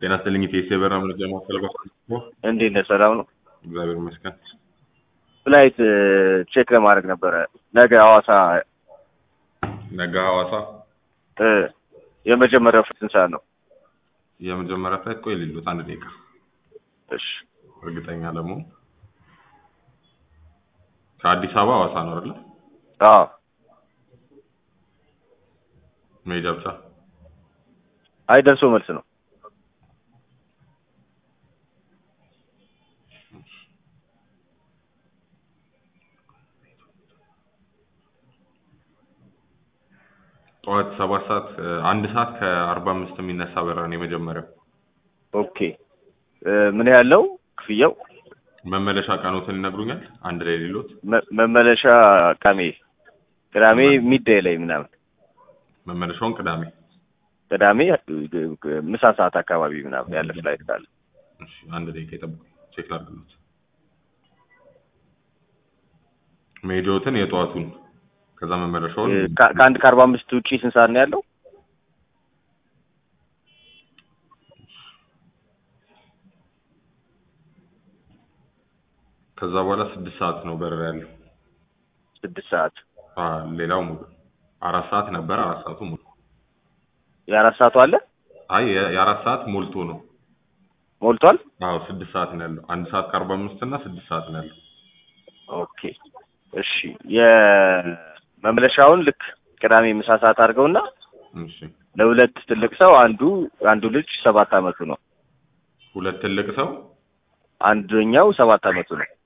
ጤና ይስጥልኝ ኢቴስ የበራ መረጃ ማስተላለፍ እንዴት ነህ? ሰላም ነው። እግዚአብሔር ይመስገን። ፍላይት ቼክ ለማድረግ ነበረ ነገ ሐዋሳ ነገ ሐዋሳ እ የመጀመሪያው ስንት ሰዓት ነው? የመጀመሪያ ፍላይት ቆይ ሊሉት አንድ ደቂቃ እሺ እርግጠኛ ለመሆን ከአዲስ አበባ ሐዋሳ ነው አይደለ? አዎ መሄጃ ብቻ አይ ደርሶ መልስ ነው። ጠዋት ሰባት ሰዓት እ፣ አንድ ሰዓት ከአርባ አምስት የሚነሳ በረራ ነው የመጀመሪያው። ኦኬ እ፣ ምን ያለው ክፍያው? መመለሻ ቀኖትን ይነግሩኛል? አንድ ላይ ሌሎት መ- መመለሻ ቅዳሜ ቅዳሜ ሚዳይ ላይ ምናምን መመለሻውን ቅዳሜ። ቅዳሜ እ፣ ምሳ ሰዓት አካባቢ ምናምን ያለ ፍላይት ካለ እሺ አንድ ደቂቃ ይጠብቁ፣ ቼክ ላድርግሎት። መሄጃዎትን የጠዋቱን ከዛ መመለሻውን እ፣ ከ- ከአንድ ከአርባ አምስት ውጪ ስንት ሰዓት ነው ያለው? ከዛ በኋላ ስድስት ሰዓት ነው በረራ ያለው። ስድስት ሰዓት አ ሌላው ሙሉ አራት ሰዓት ነበር። አራት ሰዓቱ ሙሉ። የአራት ሰዓቱ አለ አይ የ- የአራት ሰዓት ሞልቶ ነው። ሞልቷል። አዎ ስድስት ሰዓት ነው ያለው። አንድ ሰዓት ከአርባ አምስት እና ስድስት ሰዓት ነው ያለው። ኦኬ እሺ የመመለሻውን ልክ ቅዳሜ ምሳ ሰዓት አድርገውና እሺ ለሁለት ትልቅ ሰው አንዱ አንዱ ልጅ ሰባት አመቱ ነው። ሁለት ትልቅ ሰው አንደኛው ሰባት አመቱ ነው።